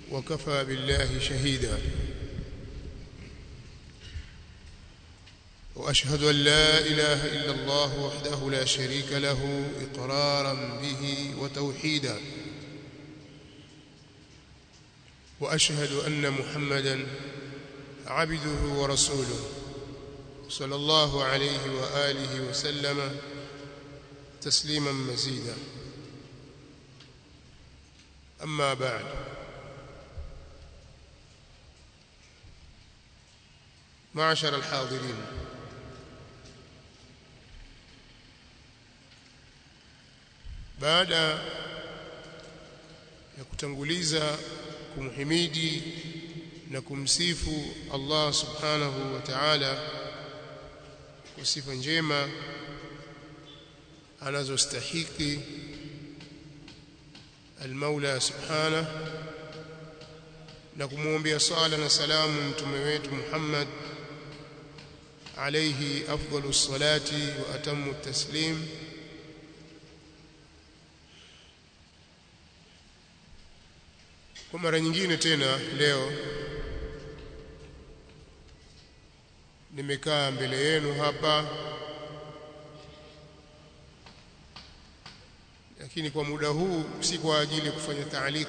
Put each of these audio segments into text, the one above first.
وكفى بالله شهيدا واشهد ان لا اله الا الله وحده لا شريك له اقرارا به وتوحيدا واشهد ان محمدا عبده ورسوله صلى الله عليه واله وسلم تسليما مزيدا اما بعد معشر الحاضرين baada ya kutanguliza kumhimidi na kumsifu Allah subhanahu wa ta'ala kwa sifa njema anazostahiki al-Maula subhanahu na kumwombea sala na salamu mtume wetu Muhammad alayhi afdalus salati wa atammu taslim kwa mara nyingine tena leo nimekaa mbele yenu hapa lakini kwa muda huu si kwa ajili ya kufanya taaliq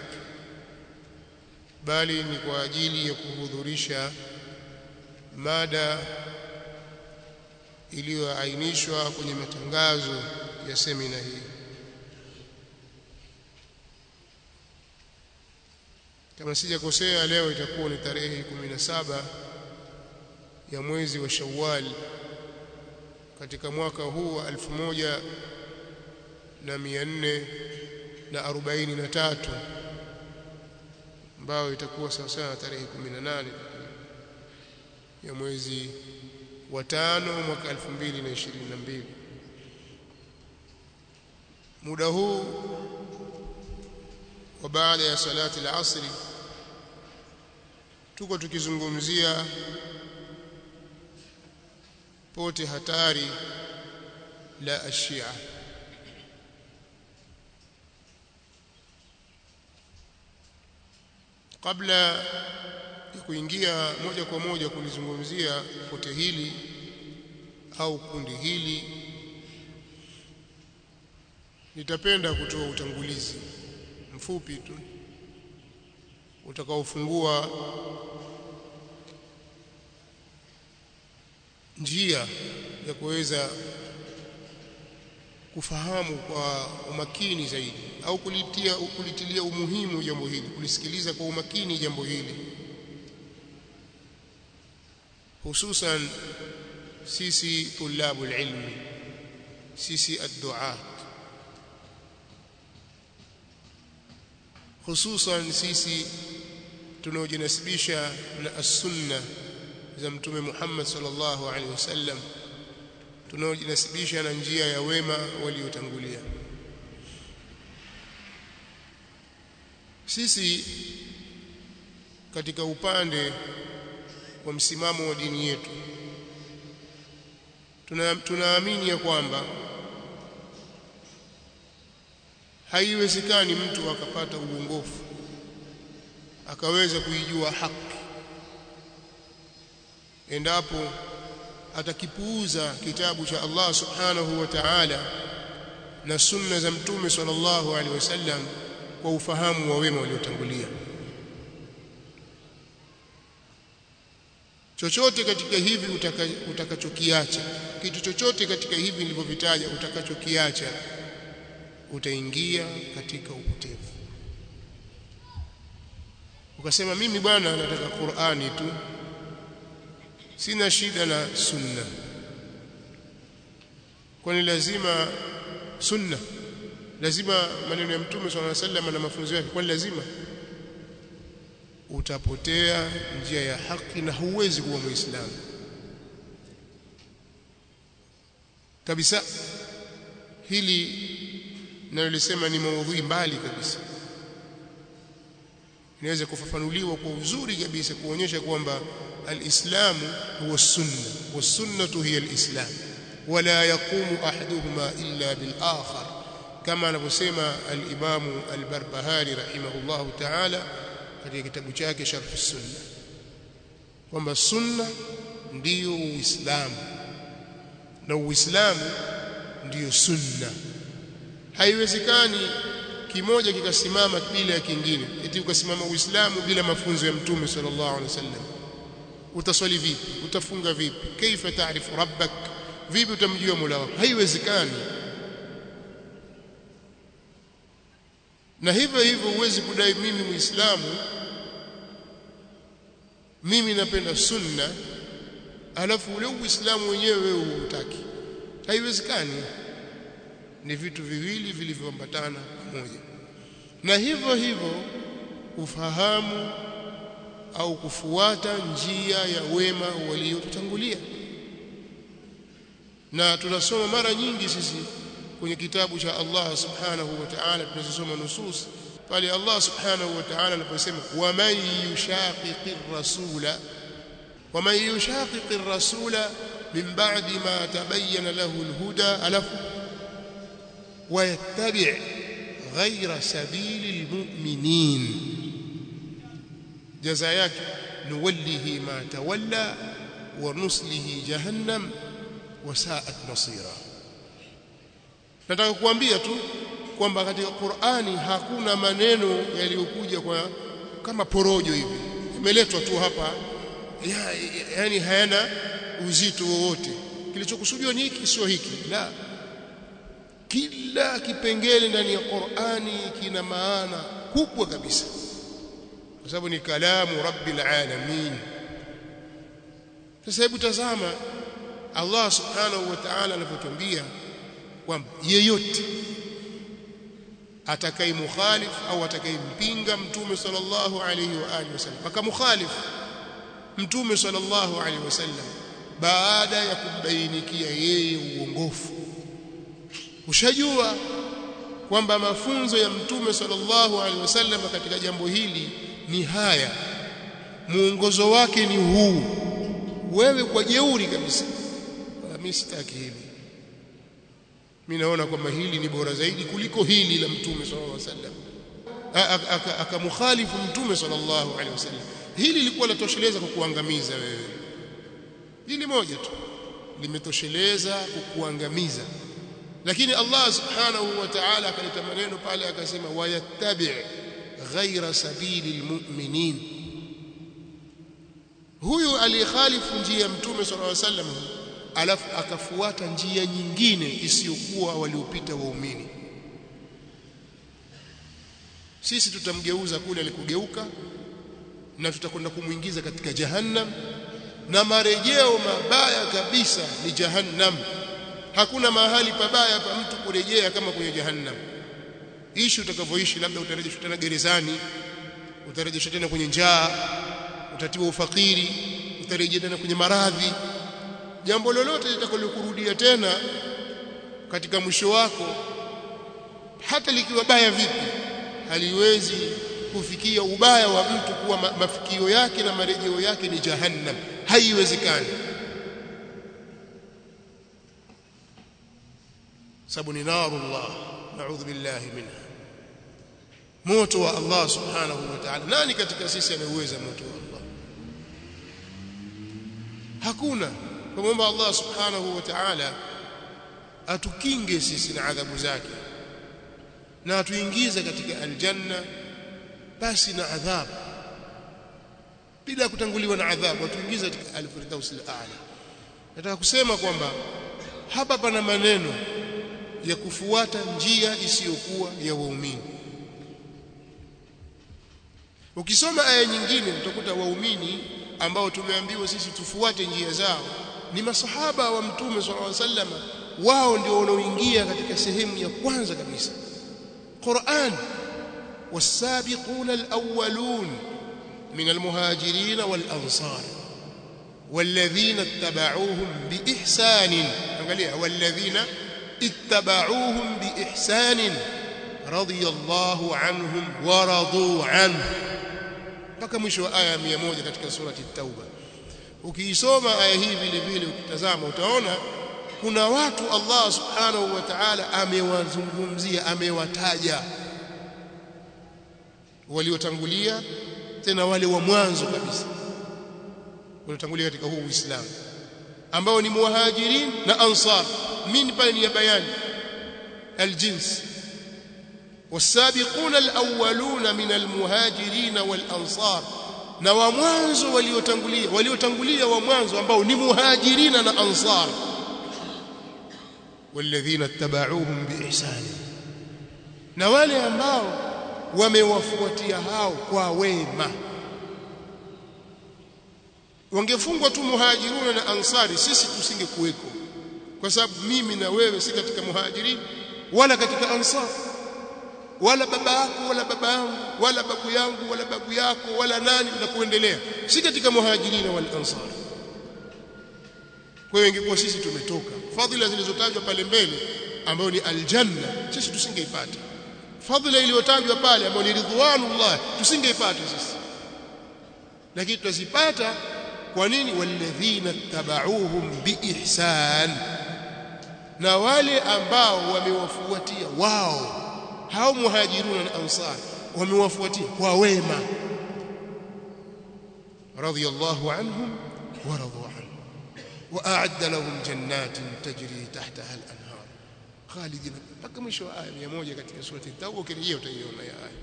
bali ni kwa ajili ya kuhudhurisha mada iliyoainishwa kwenye matangazo ya semina hii kama sijakosea leo itakuwa ni tarehe 17 ya mwezi wa Shawwal katika mwaka huu wa 1443 ambao itakuwa sawa sawa tarehe 18 ya mwezi wa tano mwaka 2022 muda huu wa baada ya salati al-asri tuko tukizungumzia pote hatari la ashia kabla ya kuingia moja kwa moja kulizungumzia pote hili au kundi hili nitapenda kutoa utangulizi mfupi tu utakaofungua njia ya kuweza kufahamu kwa umakini zaidi au kulitia kulitilia umuhimu jambo hili kulisikiliza kwa umakini jambo hili hususan sisi tulabu ilmi sisi adduat hususan sisi tunaojinasibisha na as-sunna za mtume Muhammad sallallahu alaihi wasallam tunaojinasibisha na njia ya wema waliotangulia sisi katika upande wa msimamo wa dini yetu tunaamini ya kwamba haiwezekani mtu akapata uongofu akaweza kuijua haki endapo atakipuuza kitabu cha Allah subhanahu wa ta'ala na sunna za mtume sallallahu alaihi wasallam kwa ufahamu wa wema waliotangulia chochote katika hivi utaka, utakachokiacha kitu chochote katika hivi nilivyovitaja utakachokiacha utaingia katika upotevu ukasema mimi bwana nataka Qur'ani tu sina shida na sunna kwani lazima sunna lazima maneno ya mtume swalla sallam na mafunzo yake kwani lazima utapotea njia ya haki na huwezi kuwa muislamu kabisa hili nalolisema ni maudhui mbali kabisa inaweza kufafanuliwa kwa uzuri kabisa kuonyesha kwamba alislamu huwa sunna wasunnatu hiya alislam wala yaqumu ahaduhuma illa bil akhar kama anavyosema al-Imam al-Barbahari rahimahullahu ta'ala katika kitabu chake Sharh Sunna kwamba sunna ndiyo Uislamu na Uislamu ndiyo sunna. Haiwezekani kimoja kikasimama bila ya kingine, eti ukasimama Uislamu bila mafunzo ya Mtume sallallahu alaihi wasallam. Utaswali vipi? Utafunga vipi? Kaifa taarifu rabbak? Vipi utamjua Mola wako? Haiwezekani. Na hivyo hivyo huwezi kudai mimi Muislamu, mimi napenda sunna, alafu ule Uislamu wenyewe wewe hutaki. Haiwezekani. Ni vitu viwili vilivyoambatana pamoja. Na hivyo hivyo ufahamu au kufuata njia ya wema waliotutangulia. Na tunasoma mara nyingi sisi kwenye kitabu cha Allah subhanahu wa ta'ala tunazosoma nusus pale Allah subhanahu wa ta'ala anaposema waman yushaqiqir rasula waman yushaqiqir rasula min ba'di ma tabayyana lahu alhuda alafu ويتبع غير سبيل المؤمنين جزاء نوله ما تولى ونصله جهنم وساءت مصيرا nataka kuambia tu kwamba katika Qur'ani hakuna maneno yaliyokuja kwa kama porojo hivi imeletwa tu hapa ya, yani hayana uzito wowote kilichokusudiwa ni hiki sio hiki la kila kipengele ndani ya Qur'ani kina maana kubwa kabisa kwa sababu ni kalamu rabbil alamin sasa hebu tazama Allah subhanahu wa ta'ala anavyotuambia kwamba yeyote atakayemukhalif au atakayempinga mtume sallallahu alayhi wa alihi wasallam akamukhalif mtume sallallahu alayhi wasallam baada ya kumbainikia yeye uongofu ushajua kwamba mafunzo ya mtume sallallahu alaihi wasallam katika jambo hili ni haya muongozo wake ni huu wewe kwa jeuri kabisa mimi sitaki hili mimi naona kwamba hili ni bora zaidi kuliko hili la mtume sallallahu alaihi wasallam akamukhalifu mtume sallallahu alaihi wasallam hili lilikuwa latosheleza kukuangamiza wewe hili moja tu limetosheleza kukuangamiza lakini Allah subhanahu wa ta'ala akaleta maneno pale akasema wayattabi' ghaira sabili almu'minin huyu alikhalifu njia ya mtume sallallahu alaihi wasallam alafu akafuata njia nyingine isiyokuwa waliopita waumini sisi tutamgeuza kule alikugeuka na tutakwenda kumuingiza katika jahannam na marejeo mabaya kabisa ni jahannam hakuna mahali pabaya pa mtu kurejea kama kwenye jahannam ishi utakavyoishi labda utarejeshwa tena gerezani utarejeshwa tena kwenye njaa utatiwa ufakiri utarejea tena kwenye maradhi jambo lolote litakalokurudia tena katika mwisho wako hata likiwa baya vipi haliwezi kufikia ubaya wa mtu kuwa ma mafikio yake na marejeo yake ni jahannam haiwezekani sababu ni narullah naudhu billahi minha moto wa Allah subhanahu wa ta'ala nani katika sisi anayeweza moto wa Allah hakuna kumwomba Allah subhanahu wa ta'ala atukinge sisi na adhabu zake na atuingize katika aljanna basi na adhabu bila kutanguliwa na adhabu atuingize katika alfirdaus al-a'la nataka kusema kwamba hapa pana maneno ya kufuata njia isiyokuwa ya waumini ukisoma aya nyingine utakuta waumini ambao tumeambiwa sisi tufuate njia zao ni masahaba wa mtume sallallahu alaihi wasallam wao ndio wanaoingia katika sehemu ya kwanza kabisa Qur'an والسابقون الأولون من المهاجرين والأنصار والذين اتبعوهم بإحسان والذين اتبعوهم بإحسان رضي الله عنهم ورضوا عنه mpaka mwisho wa aya 100 katika surati at-Tauba ukiisoma aya hii vile vile ukitazama utaona kuna watu Allah subhanahu wa ta'ala amewazungumzia amewataja waliotangulia tena wale wa mwanzo kabisa waliotangulia katika huu Uislamu ambao ni muhajirin na ansar mimi pale ni ya bayani aljins والسابقون الأولون من المهاجرين والأنصار na wa mwanzo waliotangulia waliotangulia wa mwanzo ambao ni muhajirina na ansar walladhina tabauhum biihsan na wale ambao wamewafuatia hao kwa wema wangefungwa tu muhajiruna na ansari sisi tusingekuweko kwa sababu mimi na wewe si katika muhajirin wala katika ansar wala baba yako wala baba yangu wala babu yangu wala babu yako wala nani na kuendelea si katika muhajirina wal ansar kwa hiyo ingekuwa sisi tumetoka fadhila zilizotajwa pale mbele ambayo ni aljanna sisi tusingeipata fadhila iliyotajwa pale ambayo ni ridwanullah tusingeipata sisi lakini tutazipata kwa nini walladhina tabauhum biihsan na wale ambao wamewafuatia wao hao muhajiruna na ansar wamewafuatia kwa wema radiyallahu anhum wa radu anhu wa a'adda lahum jannatin tajri tahtaha al-anhar khalidina mpaka mwisho wa aya 100 katika sura at-tauba ukirejea utaiona ya aya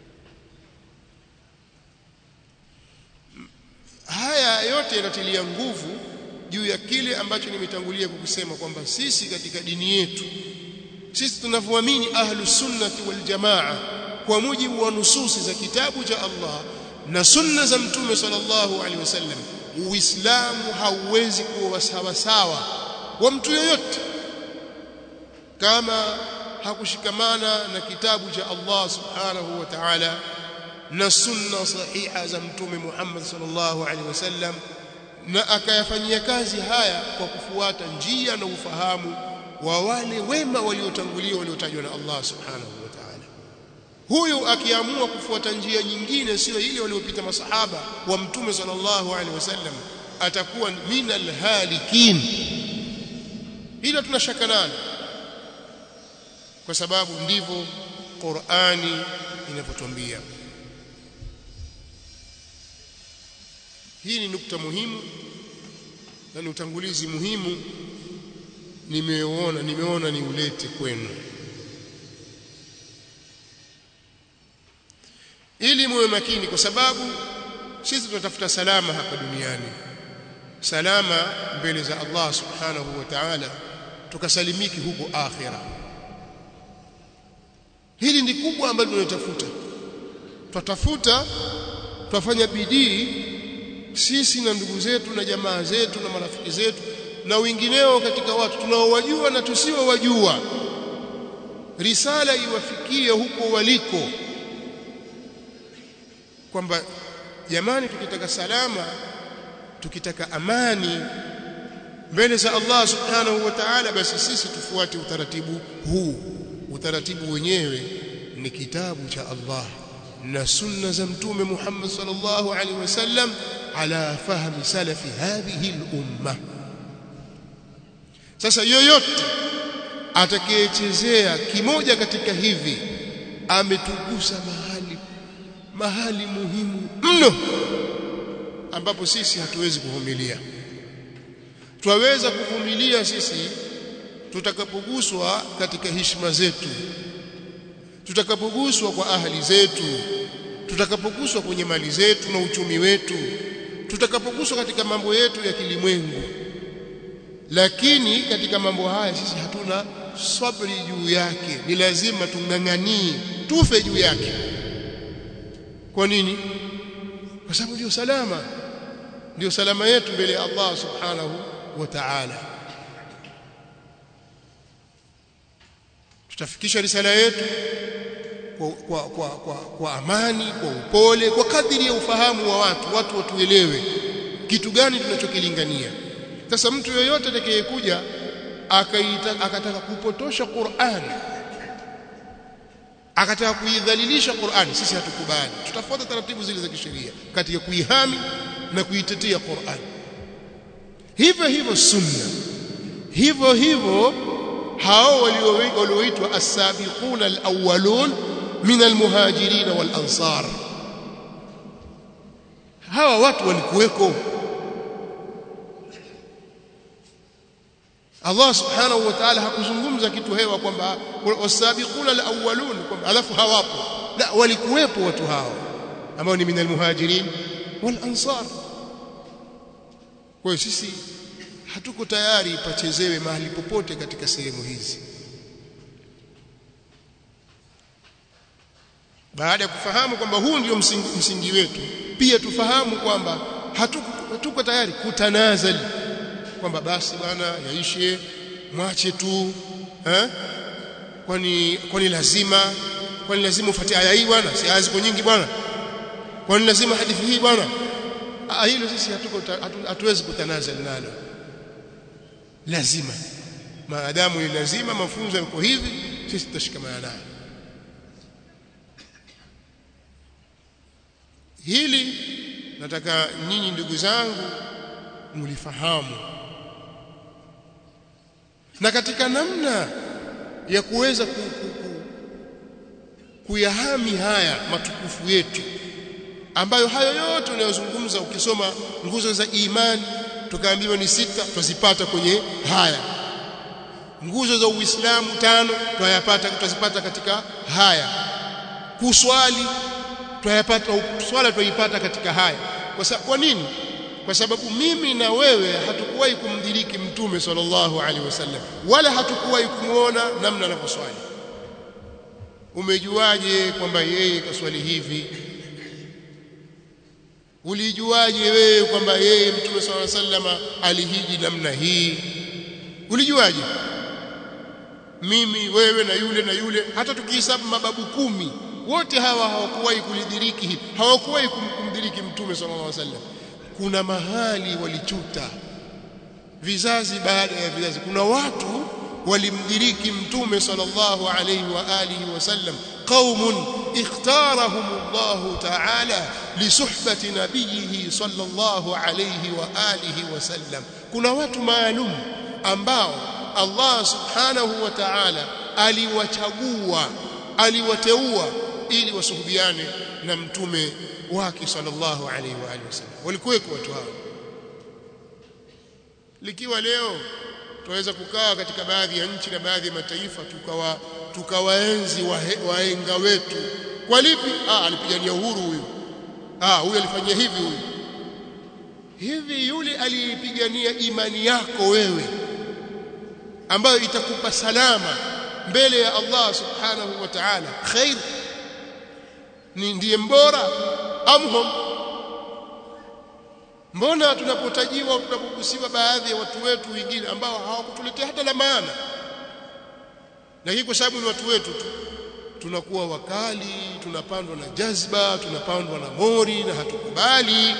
haya yote yanatilia nguvu juu ya kile ambacho nimetangulia kukusema kwamba sisi katika dini yetu sisi tunavyoamini ahlus sunnati wal jamaa kwa mujibu wa nususi za kitabu cha Allah na sunna za mtume sallallahu alaihi wasallam uislamu hauwezi kuwa sawa sawa wa mtu yoyote kama hakushikamana na kitabu cha Allah subhanahu wa ta'ala na sunna sahiha za mtume Muhammad sallallahu alaihi wasallam na akayafanyia kazi haya kwa kufuata njia na ufahamu wa wale wema waliotangulia waliotajwa na Allah subhanahu wa ta'ala huyu akiamua kufuata njia nyingine sio ile waliopita masahaba wa mtume sallallahu alaihi wasallam atakuwa minal halikin hilo tunashaka nalo kwa sababu ndivyo Qur'ani inavyotuambia hii ni nukta muhimu na ni utangulizi muhimu nimeona nimeona ni ulete kwenu ili muwe makini kwa sababu sisi tunatafuta salama hapa duniani salama mbele za Allah subhanahu wa ta'ala tukasalimiki huko akhira hili ni kubwa ambalo tunatafuta twatafuta twafanya bidii sisi na ndugu zetu na jamaa zetu na marafiki zetu na wengineo katika watu tunaowajua na tusiowajua risala iwafikie huko waliko kwamba jamani tukitaka salama tukitaka amani mbele za Allah subhanahu wa ta'ala basi sisi tufuate utaratibu huu utaratibu wenyewe ni kitabu cha Allah na sunna za mtume Muhammad sallallahu alaihi wasallam ala fahmi salafi hadhihi al-umma sasa yoyote atakayechezea kimoja katika hivi ametugusa mahali mahali muhimu mno ambapo sisi hatuwezi kuvumilia twaweza kuvumilia sisi tutakapoguswa katika heshima zetu tutakapoguswa kwa ahali zetu tutakapoguswa kwenye mali zetu na uchumi wetu tutakapoguswa katika mambo yetu ya kilimwengu lakini katika mambo haya sisi hatuna sabri juu yake ni lazima tung'ang'anie tufe juu yake kwa nini kwa sababu ndio salama ndio salama yetu mbele ya Allah subhanahu wa ta'ala tutafikisha risala yetu kwa, kwa, kwa, kwa, kwa amani kwa upole kwa kadiri ya ufahamu wa watu watu watuelewe kitu gani tunachokilingania sasa mtu yoyote atakayekuja akataka kupotosha Qur'an akataka kuidhalilisha Qur'an sisi hatukubali tutafuata taratibu zile za kisheria katika kuihami na kuitetea Qur'an hivyo hivyo sunna hivyo hivyo hao walioitwa as-sabiquna al-awwalun min al-muhajirin wal-ansar hawa watu walikuweko Allah subhanahu wa ta'ala hakuzungumza kitu hewa kwamba wasabiquna alawwalun kwamba alafu hawapo la walikuwepo watu hao ambao ni minal muhajirin wal ansar kwa hiyo sisi hatuko tayari pachezewe mahali popote katika sehemu hizi baada ya kufahamu kwamba huu ndio msingi, msingi wetu pia tufahamu kwamba hatuko, hatuko tayari kutanazali kwamba basi bwana yaishe mwache tu eh kwani kwani lazima kwani lazima ufuate aya hii bwana si aya ziko nyingi bwana kwani lazima hadithi hii bwana ah hilo sisi hatuko hatuwezi kutanazali nalo lazima maadamu ni lazima mafunzo yako hivi sisi tutashikamana nayo hili nataka nyinyi ndugu zangu mlifahamu na katika namna ya kuweza ku, ku, ku, kuyahami haya matukufu yetu ambayo hayo yote unayozungumza ukisoma nguzo za imani tukaambiwa ni sita twazipata kwenye haya nguzo za uislamu tano twayapata twazipata katika haya kuswali twayapata swala twaipata katika haya kwa sababu kwa nini kwa sababu mimi na wewe hatukuwahi kumdiriki mtume sallallahu alaihi wasallam wala hatukuwahi kumuona namna anavyoswali umejuaje kwamba yeye kaswali hivi ulijuaje wewe kwamba yeye mtume sallallahu alaihi wasallam alihiji namna hii ulijuaje mimi wewe na yule na yule hata tukihesabu mababu kumi wote hawa hawakuwahi kulidhiriki hili hawakuwahi kumdiriki mtume sallallahu alaihi wasallam kuna mahali walichuta vizazi baada ya vizazi kuna watu walimdiriki mtume sallallahu alaihi wa alihi wasallam qaumun ikhtarahum Allah ta'ala li suhbati nabiyhi sallallahu alaihi wa alihi wasallam kuna watu maalum ambao Allah subhanahu wa ta'ala aliwachagua aliwateua ili wasuhubiane na mtume wake sallallahu alaihi wa alihi wasallam walikuweko watu hao likiwa leo tunaweza kukaa katika baadhi ya nchi na baadhi ya mataifa tukawa tukawaenzi wahenga wetu kwa lipi ah alipigania uhuru huyu ah huyu alifanyia hivi huyu hivi yule aliyepigania imani yako wewe ambayo itakupa salama mbele ya Allah subhanahu wa ta'ala khair ni ndiye mbora amhum mbona tunapotajiwa tunapogusiwa baadhi ya watu wetu wengine ambao hawakutuletea hata la maana lakini kwa sababu ni watu wetu tu tunakuwa wakali tunapandwa na jazba tunapandwa na mori na hatukubali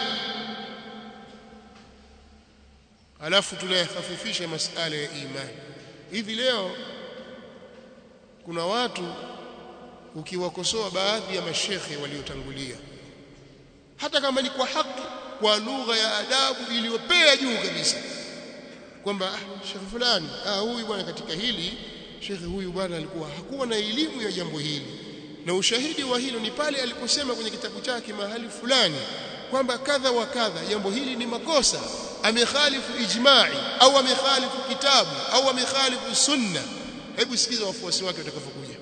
alafu tunayahafifisha masala ya imani hivi leo kuna watu ukiwakosoa baadhi ya mashekhe waliotangulia hata kama ni kwa haki kwa lugha ya adabu iliyopea juu kabisa kwamba ah, shekhe fulani ah, huyu bwana katika hili shekhe huyu bwana alikuwa hakuwa na elimu ya jambo hili na ushahidi wa hilo ni pale aliposema kwenye kitabu chake mahali fulani kwamba kadha wa kadha jambo hili ni makosa amekhalifu ijma'i au amekhalifu kitabu au amekhalifu sunna hebu sikiza wafuasi wake watakavyokuja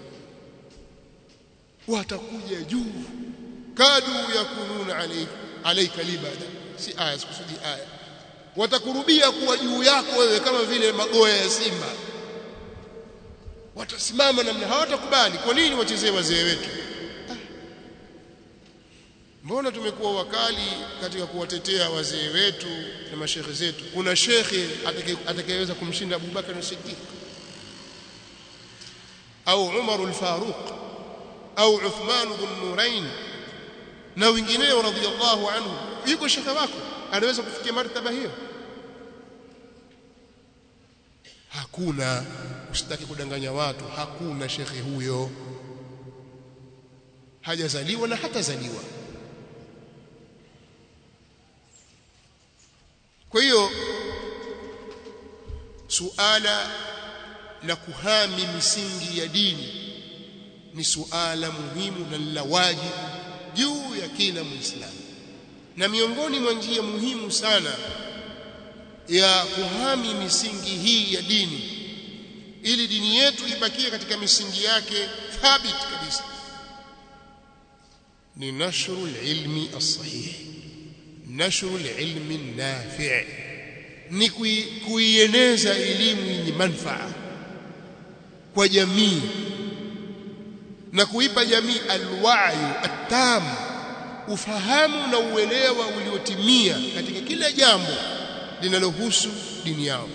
watakuja juu kadu yakununa alayka alayka libada si aya sikusudi aya watakurubia kuwa juu yako wewe kama vile magoya ya simba watasimama namna hawatakubali kwa nini wachezee wazee wetu ah. mbona tumekuwa wakali katika kuwatetea wazee wetu na mashekhe zetu kuna shekhe atakayeweza kumshinda Abubakar as-Siddiq au Umar al-Faruq au Uthman ibn Nurain na wengineo radhiallahu anhu yuko shekhe wako anaweza kufikia martaba hiyo hakuna usitaki kudanganya watu hakuna shekhe huyo hajazaliwa na hatazaliwa kwa hiyo suala la kuhami misingi ya dini ni suala muhimu na la wajibu juu ya kila muislamu na miongoni mwa njia muhimu sana ya kuhami misingi hii ya dini ili dini yetu ibakie katika misingi yake thabit kabisa ni nashru ilmi as-sahih nashru ilmi nafi' ni kuieneza elimu yenye manufaa kwa jamii na kuipa jamii alwayu atam ufahamu na uelewa uliotimia katika kila jambo linalohusu dini yao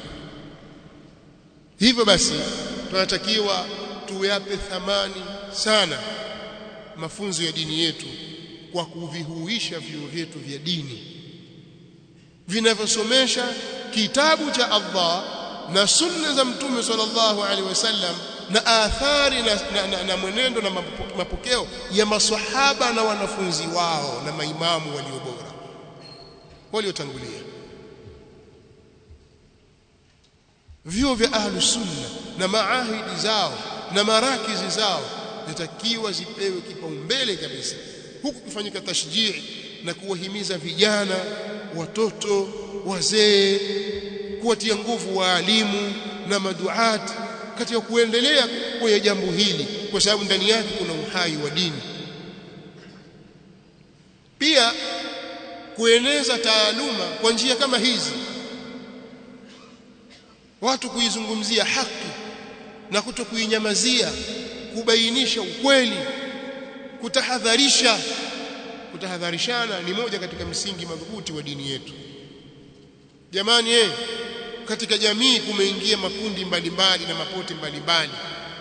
hivyo basi tunatakiwa tuyape thamani sana mafunzo ya dini yetu kwa kuvihuisha vyuo vyetu vya dini vinavyosomesha kitabu cha Allah na sunna za mtume sallallahu alaihi wasallam na athari na, na, na, na mwenendo na mapokeo ya maswahaba na wanafunzi wao na maimamu walio bora waliotangulia vyuo vya ahlus sunna na maahidi zao na marakizi zao zitakiwa zipewe kipaumbele kabisa huku kufanyika tashjii na kuwahimiza vijana watoto wazee kuwatia nguvu waalimu na maduati katika kuendelea kwenye jambo hili kwa sababu ndani yake kuna uhai wa dini pia kueneza taaluma kwa njia kama hizi watu kuizungumzia haki na kuto kuinyamazia kubainisha ukweli kutahadharisha kutahadharishana ni moja katika msingi madhubuti wa dini yetu jamani eh katika jamii kumeingia makundi mbalimbali na mapote mbalimbali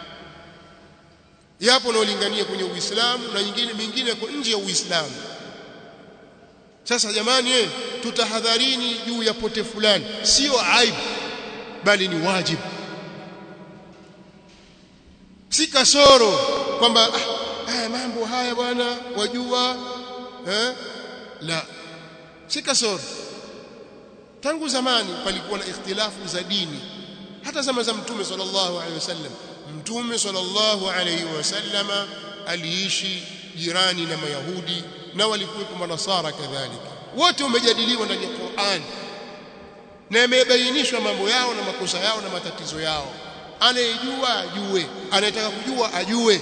yapo naolingania kwenye Uislamu na nyingine mingine kwa nje ya Uislamu sasa jamani eh tutahadharini juu ya pote fulani sio aibu bali ni wajibu si kasoro kwamba ah, mambo haya bwana wajua eh la si kasoro tangu zamani palikuwa na ikhtilafu za dini hata zama za mtume sallallahu alaihi wasallam mtume sallallahu alaihi wasallama aliishi jirani na mayahudi na walikuwepo manasara kadhalika wote umejadiliwa ndani ya Qur'an na yamebainishwa mambo yao na makosa yao na matatizo yao anayejua ajue anayetaka kujua ajue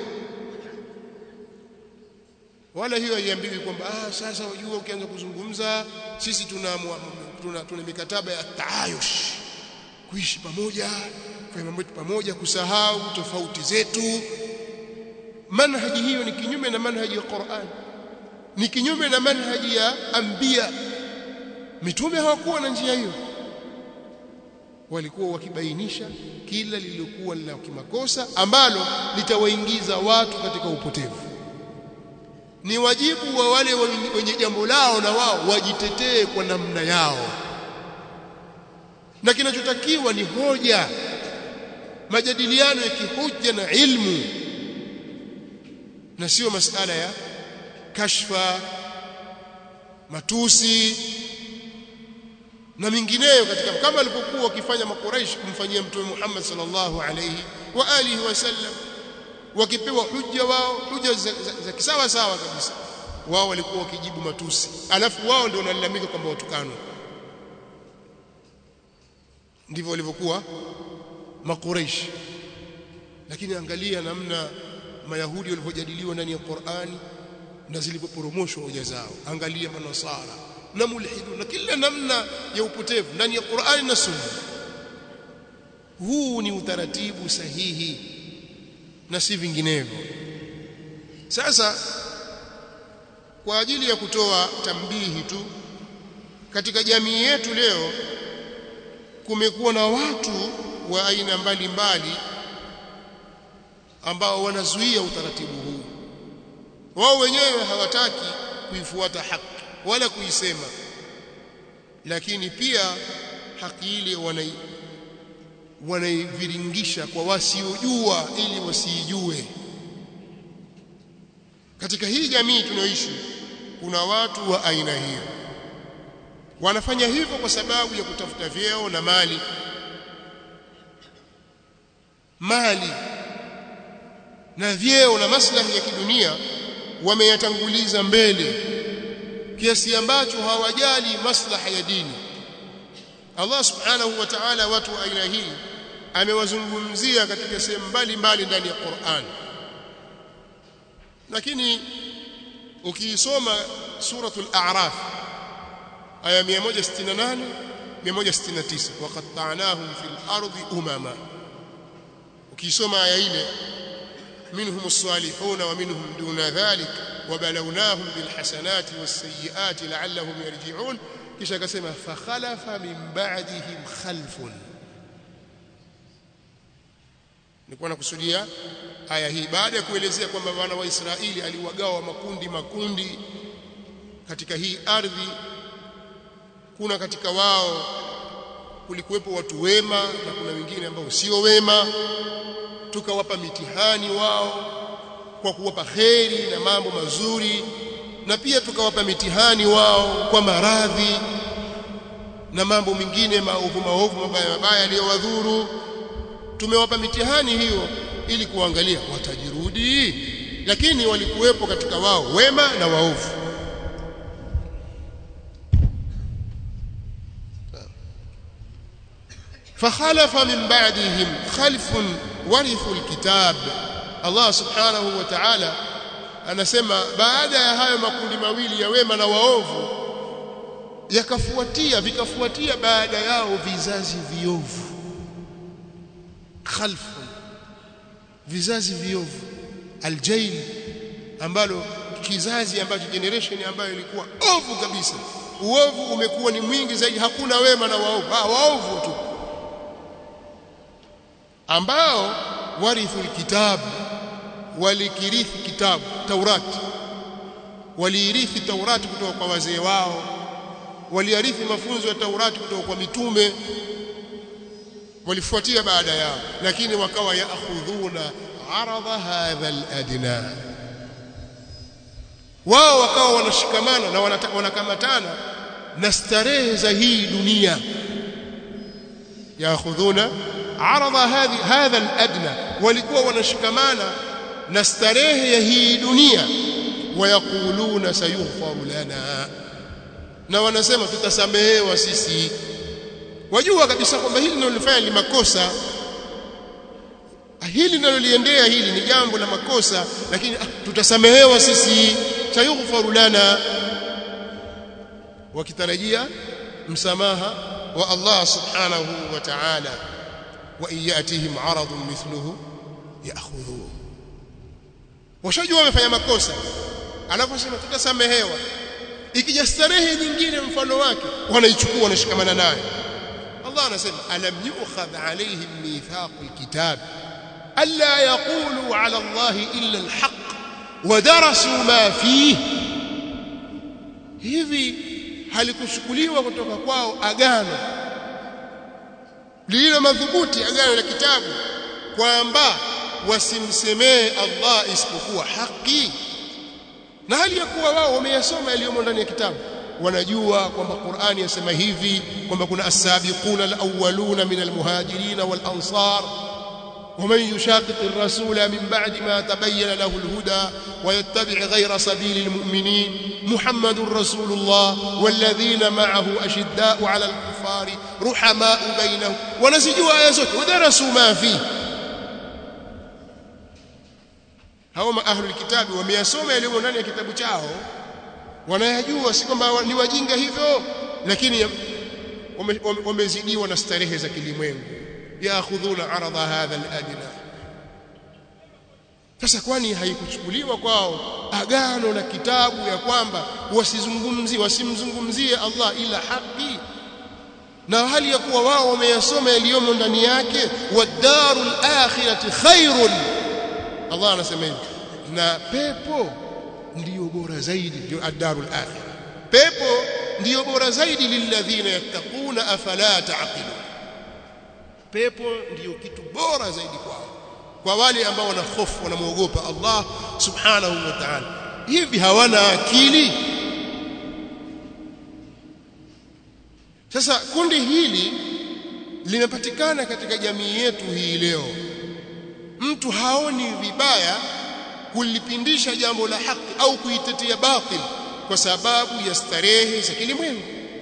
wala hiyo haiambiwi kwamba ah sasa wajua ukianza kuzungumza sisi tuna tuna, tuna mikataba ya taayush kuishi pamoja kufanya mambo pamoja kusahau tofauti zetu manhaji hiyo ni kinyume na manhaji ya Qur'an ni kinyume na manhaji ya anbiya mitume hawakuwa na njia hiyo walikuwa wakibainisha kila lililokuwa la kimakosa ambalo litawaingiza watu katika upotevu ni wajibu wa wale wenye jambo lao na wao wajitetee kwa namna yao na kinachotakiwa ni hoja majadiliano ya kihoja na ilmu na sio masala ya kashfa matusi na mingineyo katika kama alipokuwa wakifanya makuraish kumfanyia mtume Muhammad sallallahu alayhi wa alihi wasallam wakipewa hujja wao hujja za, za, za kisawa sawa kabisa wao walikuwa wakijibu matusi alafu wao ndio wanalalamika kwamba watukanwa ndivyo walivyokuwa makuraish lakini angalia namna mayahudi walivyojadiliwa ndani ya Qur'ani na zilipoporomoshwa hoja zao angalia manasara na mulhidu na kila namna ya upotevu ndani ya Qur'ani na Sunna huu ni utaratibu sahihi na si vinginevyo sasa kwa ajili ya kutoa tambihi tu katika jamii yetu leo kumekuwa na watu wa aina mbalimbali ambao wanazuia utaratibu huu wao wenyewe hawataki kuifuata haki wala kuisema lakini pia haki ile wanai wanaiviringisha kwa wasiojua ili wasiijue katika hii jamii tunayoishi kuna watu wa aina hiyo wanafanya hivyo kwa sababu ya kutafuta vyeo na mali mali na vyeo na maslahi ya kidunia wameyatanguliza mbele kiasi ambacho hawajali maslaha ya dini Allah subhanahu wa ta'ala watu wa aina hii amewazungumzia katika sehemu mbalimbali ndani ya Qur'an lakini ukiisoma suratul a'raf aya 168 169 waqatta'nahum fil ardi umama ukisoma aya ile منهم الصالحون ومنهم دون ذلك وبلوناهم بالحسنات والسيئات لعلهم يرجعون kisha akasema fakhalafa min ba'dihim khalfun nilikuwa nakusudia aya hii baada ya kuelezea kwamba wana wa Israeli aliwagawa makundi makundi katika hii ardhi kuna katika wao kulikuwepo watu wema na kuna wengine ambao sio wema tukawapa mitihani wao kwa kuwapa kheri na mambo mazuri na pia tukawapa mitihani wao kwa maradhi na mambo mengine maovu maovu mabaya mabaya yaliyowadhuru tumewapa mitihani hiyo ili kuangalia watajirudi lakini walikuwepo katika wao wema na waovu فخلف من بعدهم خلف ورثوا الكتاب الله سبحانه وتعالى anasema baada ya hayo makundi mawili ya wema na waovu yakafuatia vikafuatia baada yao vizazi viovu khalfu vizazi viovu aljail ambalo kizazi ambacho generation ambayo ilikuwa ovu kabisa uovu umekuwa ni mwingi zaidi hakuna wema na waovu ah waovu tu ambao warithu alkitab walikirithi kitabu Taurati waliirithi Taurati kutoka kwa wazee wao waliarithi mafunzo ya Taurati kutoka kwa mitume walifuatia baada yao lakini wakawa yaakhudhuna aradha hadha aladna wao wakawa wanashikamana na wanakamatana na starehe za hii dunia yaakhudhuna aradha hadhi hadha aladna walikuwa wanashikamana na starehe ya hii dunia wayakuluna sayughfaru lana na wanasema tutasamehewa sisi wajua kabisa kwamba hili linalofanya ni makosa hili linaloliendea hili ni jambo la makosa lakini ah, tutasamehewa sisi sayughfaru lana wakitarajia msamaha wa Allah subhanahu wa ta'ala wa iyatihim aradun mithluhu ya'khudhuhu washajua wamefanya makosa anaposema tutasamehewa ikija starehe nyingine mfano wake wanaichukua wanashikamana nayo Allah anasema alam yu'khadh alayhim mithaqul kitab alla yaqulu ala Allah illa alhaq wa darasu ma fihi hivi halikuchukuliwa kutoka kwao agano lililo madhubuti agano la kitabu kwamba wasimsemee Allah isipokuwa haki na hali ya kuwa wao wameyasoma yaliyomo ndani ya kitabu wanajua kwamba Qur'ani yasema hivi kwamba kuna as-sabiquna al-awwaluna min al-muhajirin wal-ansar ومن يشاقق الرسول من بعد ما تبين له الهدى ويتبع غير سبيل المؤمنين محمد رسول الله والذين معه أشداء على الكفار رحماء بينهم ونسجوا آيات ودرسوا ما فيه hao ahlul kitabi wameyasoma yaliyo ndani ya kitabu chao wanayajua si kwamba ni wajinga hivyo lakini wamezidiwa na starehe za kilimwengu yaakhudhuna aradha hadha aladna sasa kwani haikuchukuliwa kwao agano la kitabu ya kwamba wasizungumzie wasimzungumzie Allah ila haki na hali ya kuwa wao wameyasoma yaliyomo ndani yake wadarul akhirati khairun Allah anasema hivi na pepo ndiyo bora zaidi ndio ad-darul akhirah pepo ndiyo bora zaidi lilladhina yattaquna afala taqilun pepo ndiyo kitu bora zaidi kwao kwa wale ambao wana hofu wanamuogopa Allah subhanahu wa ta'ala hivi hawana akili sasa kundi hili limepatikana katika jamii yetu hii leo mtu haoni vibaya kulipindisha jambo la haki au kuitetea batil kwa sababu ya starehe za kilimwengu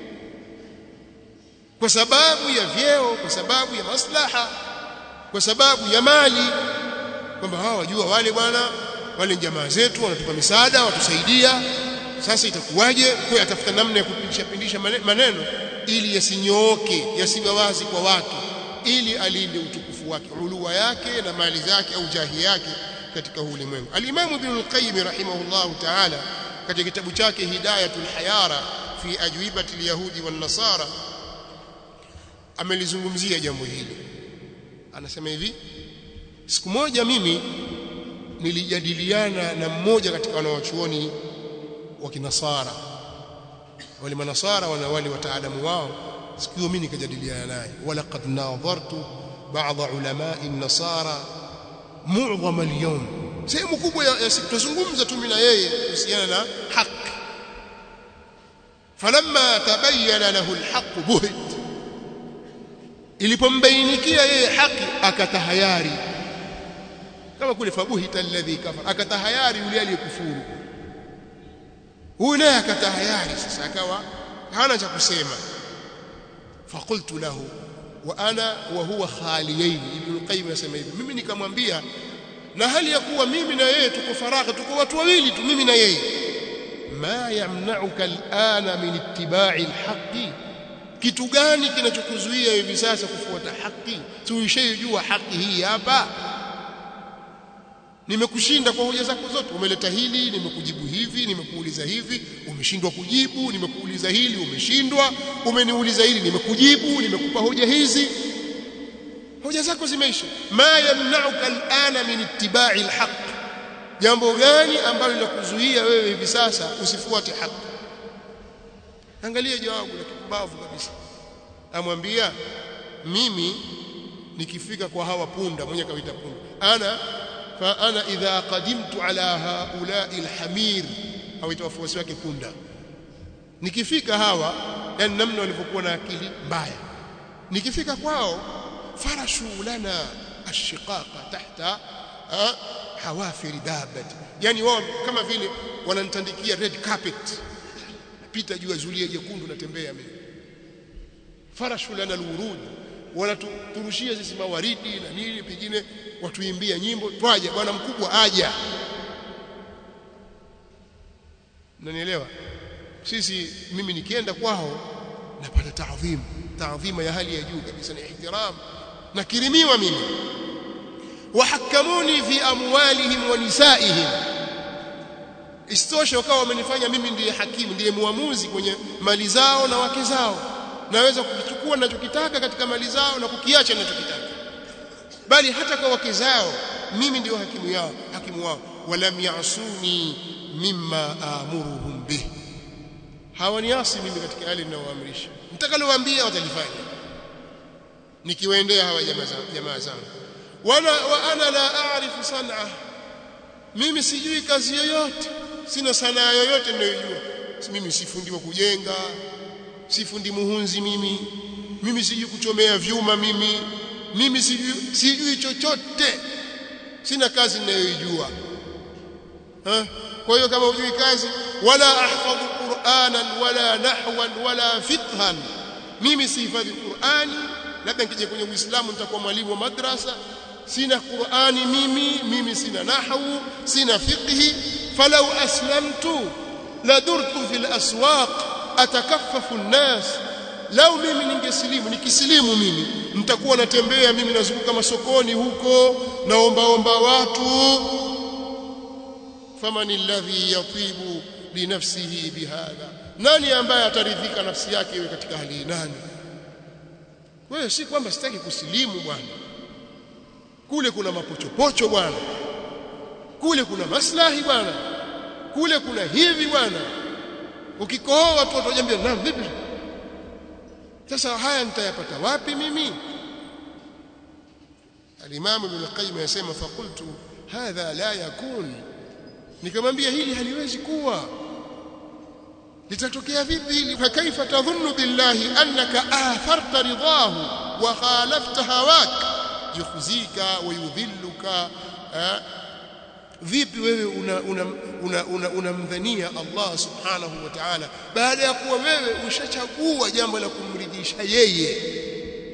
kwa sababu ya vyeo kwa sababu ya maslaha kwa sababu ya mali kwamba hawa wajua wale bwana wale jamaa zetu wanatupa misaada watusaidia sasa itakuwaje kwa atafuta namna ya kupindisha pindisha maneno ili yasinyooke yasiwe wazi kwa watu ili alinde utukufu wake ulua yake na mali zake au jahi yake katika ulimwengu al-Imam Ibn al-Qayyim rahimahullah ta'ala katika kitabu chake Hidayatul Hayara fi ajwibati al-yahudi wan-nasara amelizungumzia jambo hili anasema hivi siku moja mimi nilijadiliana na mmoja katika wanawachuoni wa kinasara wale manasara wana wale wataalamu wao siku hiyo mimi nikajadiliana naye wala qad nadhartu بعض علماء النصارى معظم اليوم sehemu kubwa ya siku tuzungumza tu mimi na yeye kuhusiana na haki falamma tabayyana lahu alhaq buhit ilipombainikia yeye haki akatahayari kama kule fabuhita alladhi kafara akatahayari yule aliyekufuru huyu naye akatahayari sasa akawa hana cha kusema faqultu lahu wa ana wa huwa khaliyain ibn qayyim anasema hivi mimi nikamwambia na hali ya kuwa mimi na yeye tuko faragha tuko watu wawili tu mimi na yeye ma yamna'uka al'ana min ittiba'i alhaqi kitu gani kinachokuzuia hivi sasa kufuata haki tuishajua haki hii hapa nimekushinda kwa hoja zako zote umeleta hili nimekujibu hivi nimekuuliza hivi umeshindwa kujibu nimekuuliza hili umeshindwa umeniuliza hili nimekujibu nimekupa hoja hizi hoja zako zimeisha ma yamna'uka al'ana min ittiba'i alhaq jambo gani ambalo linakuzuia wewe hivi sasa usifuate haki angalia jawabu la kipumbavu kabisa amwambia mimi nikifika kwa hawa punda mwenye kawaita punda ana fa ana idha qadimtu ala haula'i alhamir au wafuasi wake punda nikifika hawa yani namna walivyokuwa na akili mbaya nikifika kwao farashu lana ashiqaqa tahta hawafir dabati yani wao kama vile wananitandikia red carpet pita juu ya zulia jekundu natembea mimi farashu lana alwurud wanaturushia sisi mawaridi na nini pengine watuimbia nyimbo twaje bwana mkubwa aja nanielewa sisi mimi nikienda kwao napata taadhim taadhima ya hali ya juu kabisa ni ihtiram nakirimiwa mimi wahakamuni fi amwalihim wa nisaihim isitoshe wakawa wamenifanya mimi ndiye hakimu ndiye muamuzi kwenye mali zao na wake zao naweza kukichukua ninachokitaka katika mali zao na kukiacha ninachokitaka bali hata kwa wake zao mimi ndio hakimu yao hakimu wao walam yasuni mimma amuruhum bih hawaniasi mimi katika yale ninayoamrisha nitakalowaambia watalifanya nikiwaendea hawa jamaa jamaa zangu wala wa ana la a'rifu san'a mimi sijui kazi yoyote sina sanaa yoyote ninayojua mimi sifundiwa kujenga sifundi muhunzi mimi mimi sijui kuchomea vyuma mimi mimi sijui, sijui chochote sina kazi ninayoijua kwa hiyo kama hujui kazi wala ahfadhu qur'anan wala nahwan wala fiqhan mimi sihifadhi qur'ani labda nikija kwenye uislamu nitakuwa mwalimu wa madrasa sina qur'ani mimi mimi sina nahwu sina fiqhi falau aslamtu ladurtu fil aswaq atakaffafu an-nas lau mimi ningesilimu nikisilimu mimi nitakuwa natembea mimi nazunguka masokoni huko naomba omba watu faman alladhi yatibu linafsihi bihadha nani ambaye ataridhika nafsi yake iwe katika hali hii nani wewe si kwamba sitaki kusilimu bwana kule kuna mapochopocho bwana kule kuna maslahi bwana kule kuna hivi bwana ukikohoa watu watajambia na vipi sasa haya nitayapata wapi mimi al-Imam Ibn al-Qayyim yasema faqultu hadha la yakun nikamwambia hili haliwezi kuwa litatokea vipi hili fa kaifa tadhunnu billahi annaka atharta ridahu wa khalafta hawak yukhzika wa yudhilluka vipi wewe unamdhania una, una, una, una Allah subhanahu wa ta'ala baada ya kuwa wewe ushachagua jambo la kumridhisha yeye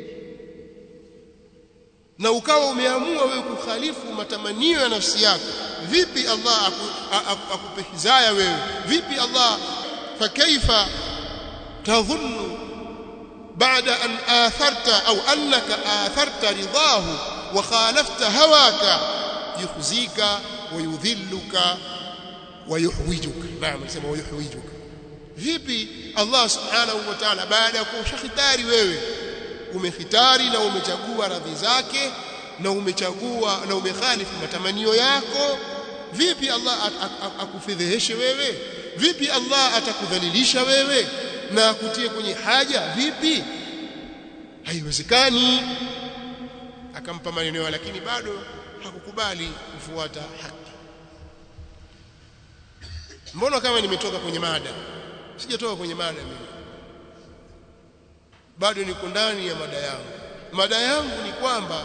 na ukawa umeamua wewe kukhalifu matamanio ya nafsi yako vipi Allah akupe hizaya wewe vipi Allah fakaifa tadhunnu baada an atharta au annaka atharta ridahu wa khalafta hawaka yukhzika wa yudhilluka wa yuhwijuka naam nasema wa yuhwijuka vipi Allah subhanahu wa ta'ala baada ya kushahitari wewe umehitari na umechagua radhi zake na umechagua na umekhalifu matamanio yako vipi Allah akufedheheshe wewe vipi Allah atakudhalilisha wewe na akutie kwenye haja vipi haiwezekani akampa maneno lakini bado hakukubali kufuata haki mbona kama nimetoka kwenye mada sijatoka kwenye mada mimi bado niko ndani ya mada yangu mada yangu ni kwamba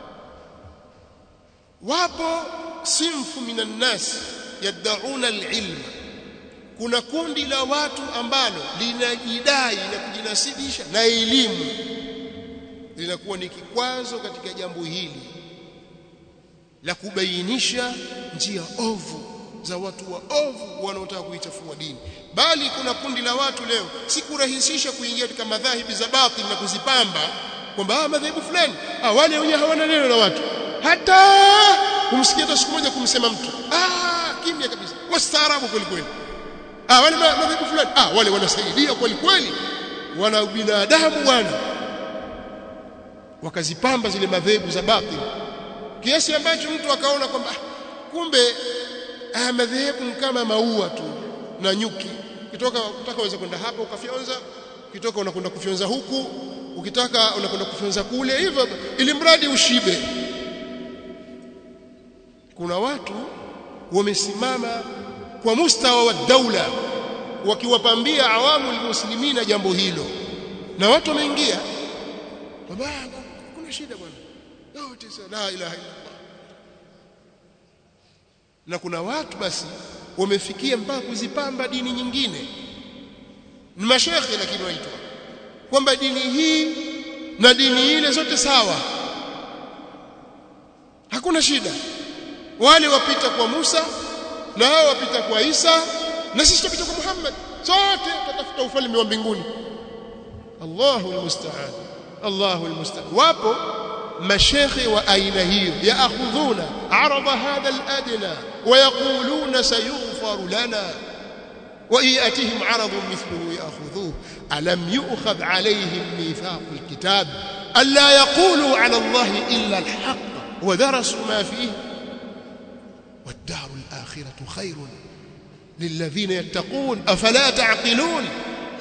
wapo sinfu minan nas yad'una al-ilma kuna kundi la watu ambalo linajidai na kujinasibisha na elimu linakuwa ni kikwazo katika jambo hili la kubainisha njia ovu za watu wa ovu wanaotaka kuichafua dini bali kuna kundi la watu leo si kurahisisha kuingia katika madhahibi za batil na kuzipamba kwamba ah madhehebu fulani ah wale wenyewe hawana neno na watu hata kumsikia hata siku moja kumsema mtu ah kimya kabisa wastaarabu kweli kweli ah wale madhehebu fulani ah wale wanasaidia kweli kweli wana binadamu bwana wakazipamba zile madhehebu za batil kiasi ambacho mtu akaona kwamba kumbe haya madhehebu kama maua tu na nyuki ukitoka ukitaka uweze kwenda hapa ukafyonza ukitoka unakwenda kufyonza huku ukitaka unakwenda kufyonza kule hivyo ili mradi ushibe kuna watu wamesimama kwa mustawa wa daula wakiwapambia awamu almuslimina jambo hilo na watu wameingia kwamba kuna shida bwana yote la ilaha illa na kuna watu basi wamefikia mpaka kuzipamba dini nyingine ni mashekhe lakini waitwa kwamba dini hii na dini ile zote sawa hakuna shida wale wapita kwa Musa na hao wapita kwa Isa na sisi tupita kwa Muhammad sote tutafuta ufalme wa mbinguni Allahu almusta'an Allahu almusta'an wapo mashekhe wa aina hiyo yaakhudhuna arada hadha aladna ويقولون سيغفر لنا وإن يأتهم عرض مثله يأخذوه ألم يؤخذ عليهم ميثاق الكتاب ألا يقولوا على الله إلا الحق ودرسوا ما فيه والدار الآخرة خير للذين يتقون أفلا تعقلون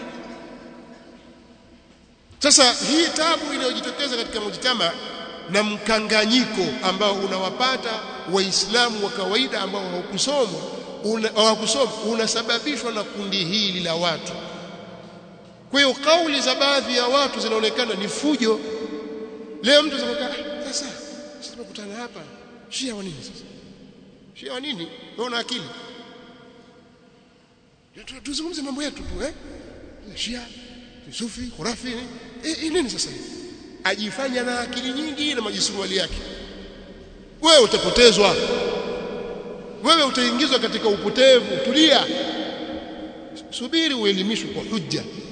sasa hii tabu inayojitokeza katika mujtama na mkanganyiko ambao unawapata waislamu wa kawaida ambao hawakusoma hawakusoma unasababishwa na kundi hili la watu kwa hiyo kauli za baadhi ya watu zinaonekana ni fujo leo mtu zakaa sasa sisi tumekutana hapa shia wa nini sasa shia wa nini wewe una akili tuzungumze mambo yetu tu eh shia sufi khurafi eh nini sasa ajifanya na akili nyingi na majisuruali yake wewe utapotezwa wewe utaingizwa katika upotevu tulia subiri uelimishwe kwa hujja